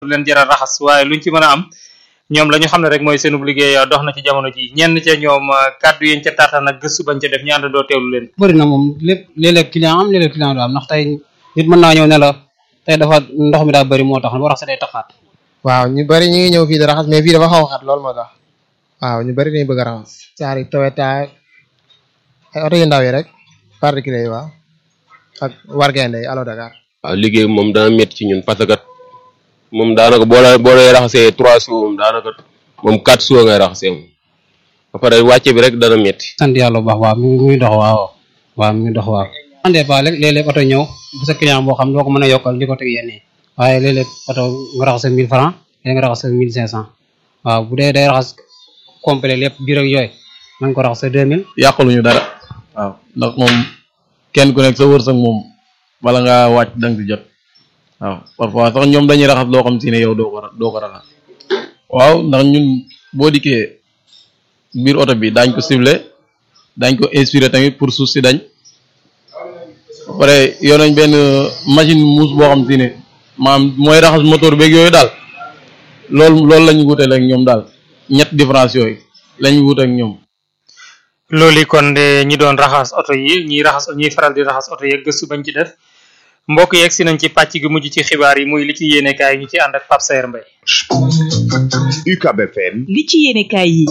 leen jaral raxas waaye luñ ci mën a am ñoom la ñu xam ne rek mooy seenub liggéey dox na ci jamono ji ñenn ca ñoom kàddu yéen ca taataan ak gëstu bañ ca def ñu àndandoo teewlu leen bëri na moom lépp léeg-léeg client am léeg-léeg client du am ndax tey nit mën naa ñëw ne la tey dafa ndox mi daa bëri moo tax boo raxasee day taxaat waaw ñu bëri ñu ngi ñëw fii di raxas mais fii dafa xaw a xat loolu moo tax waaw ñu bëri dañu bëgg a raxas saari Toyota ay oto yu ndaw yi rek particulier yi waaw ak wargende yi Allo Dakar waaw liggéey moom dana métti ci ñun parce que moom daanaka boo la boo lay raxasee trois jours moom daanaka moom quatre jours ngay raxasee moom ba pare wàcce bi rek dana métti. sant yàlla bu baax waaw mi ngi dox waaw waaw mi ngi dox waaw en des fois léeg-léeg oto ñëw bu sa client boo xam doo ko mën a yokkal di ko teg yenn yi waaye léeg-léeg oto nga raxas mille francs léeg nga raxas mille cinq cent waaw bu dee day raxas complet lépp biir ak yooyu man ko raxas deux mille yàquluñu dara waaw ndax moom kenn ku nekk sa wërsëg moom bala ngaa wàcc danga ci jot waaw parfois sax ñoom dañuy raxas loo xam si ne yow doo ko doo ko raxas waaw ndax ñun boo dikkee biir oto bi daañ ko ciblé daañ ko inspiré tamit pour suuf si dañ ba pare yor nañ benn machine muus boo xam si ne maanaam mooy raxas moteur beeg yooyu daal loolu loolu la ñu wuteel ak ñoom daal ñett différence yooyu la ñu wut ak ñoom loolu kon de ñi doon raxas oto yi ñiy raxas ñiy faral di raxas oto yi gëstu bañ ci def mbokk yeeg si nañ ci pàcc gi mujj ci xibaar yi muy li ci yéene kaay ñu ci ànd ak Pape Sayer Mbaye UCAB FM li ci yéene kaay yi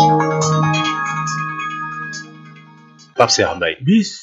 Pape Sayer Mbaye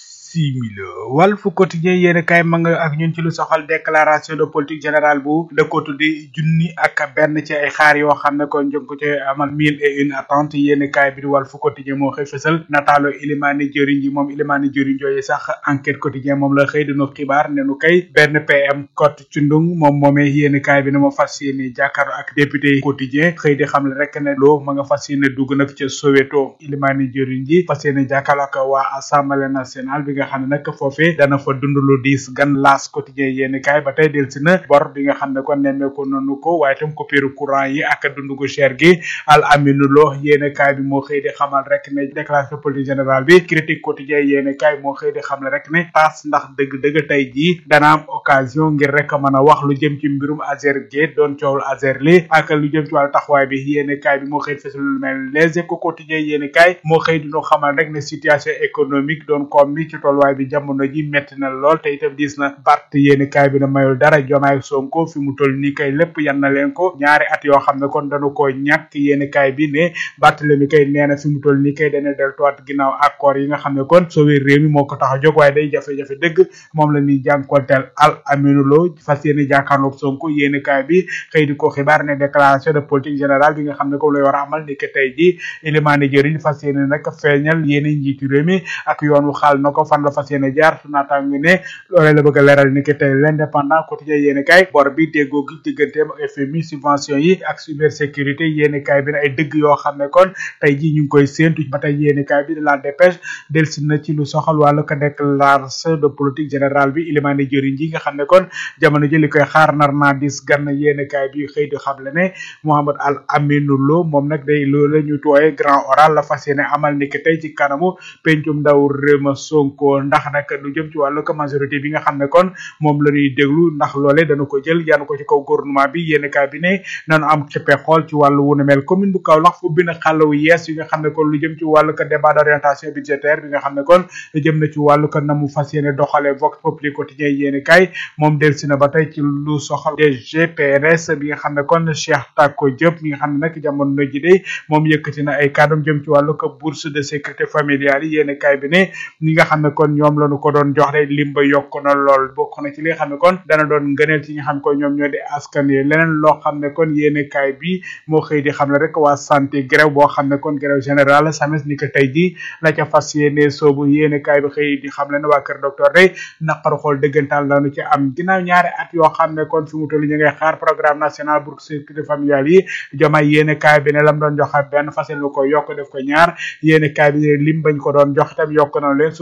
similo Walf Quotidien yéen kay ma nga ak ñun ci lu soxal déclaration de politique générale bu da ko tuddi junni ak benn ci ay xaar yoo xam ne kon jëm ko ci amal mille et une attente yéen kay bi di Walf Quotidien moo xëy fësal nataalo Ilimani Jëriñ ji moom Ilimani Jëriñ jooyu sax enquête quotidien moom la xëy dinu xibaar ne nu kay benn PM Code Cundung moom moomee yéen kay bi ne ma fas yéene jàkkaarloo ak député yi quotidien xëy di xam le rek ne loo ma nga fas yéene dugg nag ca Soweto Ilimani Jëriñ ji fas yéene jàkkaarloo ak waa Assemblée nationale bi nga xam ne nag foofee dana fa dund lu diis gan laas quotidien yéeni kaay ba tey del si na bor bi nga xam ne kon nemmeeku nanu ko waaye tam coupure courant yi ak dund gu cher gi al aminu lo yéeni kaay bi moo xëy di xamal rek ne déclaration politique générale bi critique quotidien yéeni kaay moo xëy di xam ne rek ne taas ndax dëgg-dëgg tey jii dana am occasion ngir rek mën a wax lu jëm ci mbirum Azer Gate doon coowul Azer li ak lu jëm ci wàllu taxawaay bi yéeni kaay bi moo xëy fësal lu mel les échos quotidien yéeni kaay moo xëy di ñu xamal rek ne situation économique doon koom mi ci tolluwaay bi jamono ji metti na lool te itam diis na Bart yéeni kaay bi na mayul dara Jomaay Sonko fi mu toll nii kay lépp yan na leen ko ñaari at yoo xam ne kon dañu ko ñàkk yéeni kaay bi ne Barthélemy kay nee na fi mu toll nii kay dana deltuwaat ginnaaw accord yi nga xam ne kon sauver réew mi moo ko tax a jóg waaye day jafe-jafe dëgg moom la ñuy jànkonteel al aminu lo fas yéeni jàkkaarloog Sonko yéeni kaay bi xëy di ko xibaar ne déclaration de politique générale bi nga xam ne ko lay war a amal ni que tey ji ilimaani jëriñ fas yéene nag feeñal yéeni njiitu réew mi ak yoon wu xaal na ko fan la fas yéene jaar su naataango ne loolee la bëgg a leeral ni que tey l'indépendant quotidien yéeni kaay bor bi déggoo gi digganteem ak FMI subvention yi ak cybersécurité yéeni kaay bi ne ay dëgg yoo xam ne kon tey ji ñu ngi koy séentu ba tey yéeni kaay bi de la dépêche delsi na ci lu soxal wàllu ko déclaration de politique générale bi ilimaani jëriñ ji nga xam ne kon jamono ji li koy xaar nar naa dis gann yéeni kaay bi xëy di xam le ne Mohamed Al Aminou Lo moom nag day loolu la ñu tooyee grand oral la fas yéene amal ni que tey ci kanamu pencum ndaw réew ma Sonko ndax nag lu jëm ci wàllu ko majorité bi nga xam ne kon moom la ñuy déglu ndax loole dana ko jël yanu ko ci kaw gouvernement bi yéeni kaay bi ne nanu am xippe xool ci wàllu wu ne mel commune bu Kaolack fu bi na xàllawu yees yi nga xam ne kon lu jëm ci wàllu ko débat d'orientation budgétaire bi nga xam ne kon jëm na ci wàllu ko na mu fas yéene doxale vox populi quotidien yéeni kaay moom del si na ba tey ci lu soxal DGPRS bi nga xam ne kon Cheikh Tako Diop mi nga xam ne nag jamono na ji de moom yëkkati na ay kàddum jëm ci wàllu ko bourse de sécurité familiale yi yéeni kaay bi ne ñi nga xam ne kon ñoom lañu ko doon jox de lim ba yokk na lool bokk na ci li nga xam ne kon dana doon ngëneel ci ñi nga xam ne kon ñoom ñoo di askan yi leneen loo xam ne kon yéene kaay bi moo xëy di xam ne rek waa santé grève boo xam ne kon grève générale sames ni que tey ji la ca fas yéene soobu yéene kaay bi xëy di xam le ne waa kër docteur day naqaru xool dëggantaan lañu ci am ginnaaw ñaari at yoo xam ne kon fi mu toll ñu ngay xaar programme national pour sécurité familiale yi jomay yéene kaay bi ne lam doon joxe benn fas yéene ko yokk def ko ñaar yéene kaay bi lim bañ ko doon jox itam yokk na leen source ay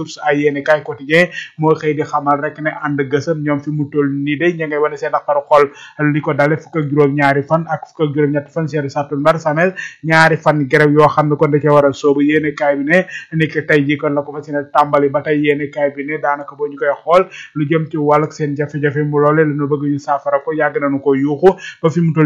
yéene kaay quotidien moo xëy di xamal rek ne ànd gësëm ñoom fi mu toll nii de ña ngay wane seen naqaru xol li ko dale fukk ak juróom ñaari fan ak fukk ak juróom ñetti fan seeri sattumbar samel ñaari fan grève yoo xam ne kon da cee war a soobu yéene kaay bi ne ni ki tey ji kon la ko fas yéene tàmbali ba tey yéene kaay bi ne daanaka boo ñu koy xool lu jëm ci wàllug seen jafe-jafe mu loole la ñu bëgg ñu saafara ko yàgg nañu ko yuuxu ba fi mu toll